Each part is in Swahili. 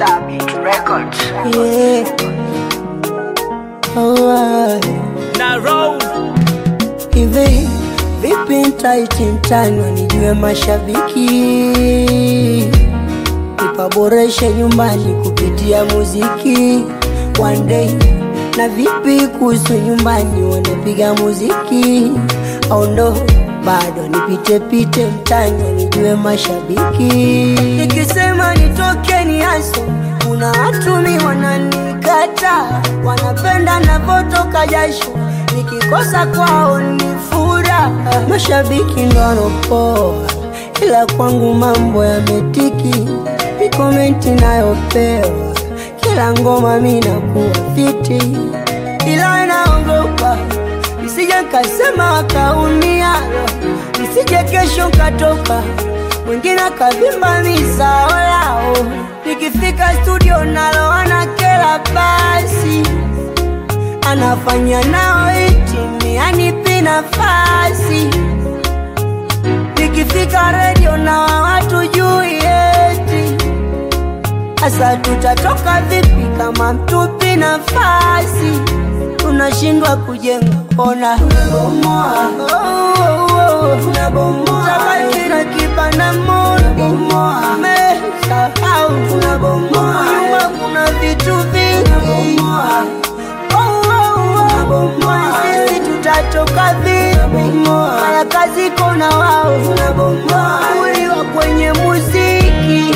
Sabit Records. Yeah. Alright. na roll Hivi vipi ntaiti mtani wanijue mashabiki, nipaboreshe nyumbani kupitia muziki one day. Na vipi kuhusu nyumbani wanapiga muziki au ndo bado nipite pite mtani wanijue mashabiki, nikisema nitoke ni haso kuna watu mi wananikata, wanapenda navotoka jasho, nikikosa kwao ni furaha. Mashabiki ndo wanopoa, ila kwangu mambo yametiki, ni komenti nayopewa kila ngoma mi nakuwa fiti, ila naogopa nisije kasema wakaumia, nisije kesho katoka mwingine akavimba misao lao, nikifika studio nalo anakela basi anafanya nao itimi anipi nafasi nikifika redio na watu juu yeti Asa tutatoka vipi kama mtupi nafasi? Tunashindwa kujenga, ona tunabomoa, oh, oh, oh. tunabomoa, tabaki na kibanda moja, mesahau tunabomoa, nyuma kuna vitu vingi tunabomoa, oh, oh, oh. sisi tutatoka vipi? Mara kazi kona wao tunabomoa, uliwa kwenye muziki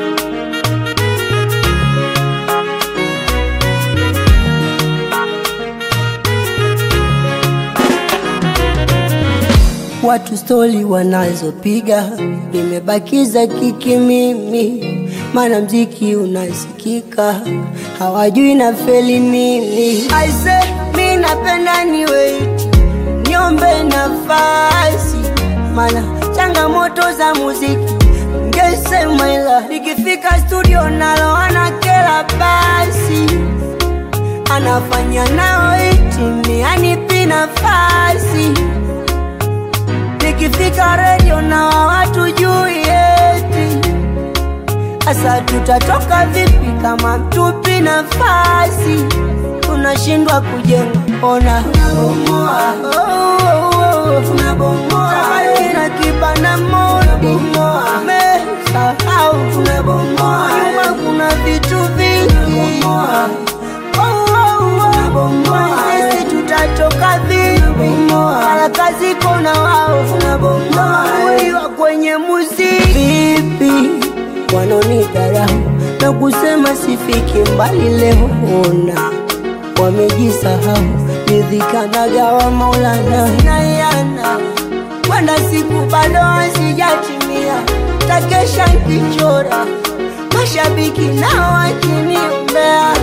watu stori wanazopiga, nimebakiza kiki mimi, maana mziki unasikika, hawajui na feli nini. Aise, mi napenda ni wait, niombe nafasi, maana changamoto za muziki ngesema, ila nikifika studio nalo anakela basi anafanya nao itimi, anipi nafasi nikifika redio na watu juu yeti. Asa tutatoka vipi kama mtupi nafasi? Tunashindwa kujenga, ona tunabomoa, oh, oh, oh. tunabomoa, tabaki na kibanda moja, mesahau tunabomoa, nyuma kuna vitu vingi tunabomoa, oh, oh, oh. sisi tutatoka vipi? Mara kazi kona wao uliwa kwenye muziki vipi, wanaonidharau na kusema sifiki mbali leo, ona wamejisahau, nidhikanagawa Maulana nayana kwenda siku bado hazijatimia, takesha nkichora mashabiki nao wakiniombea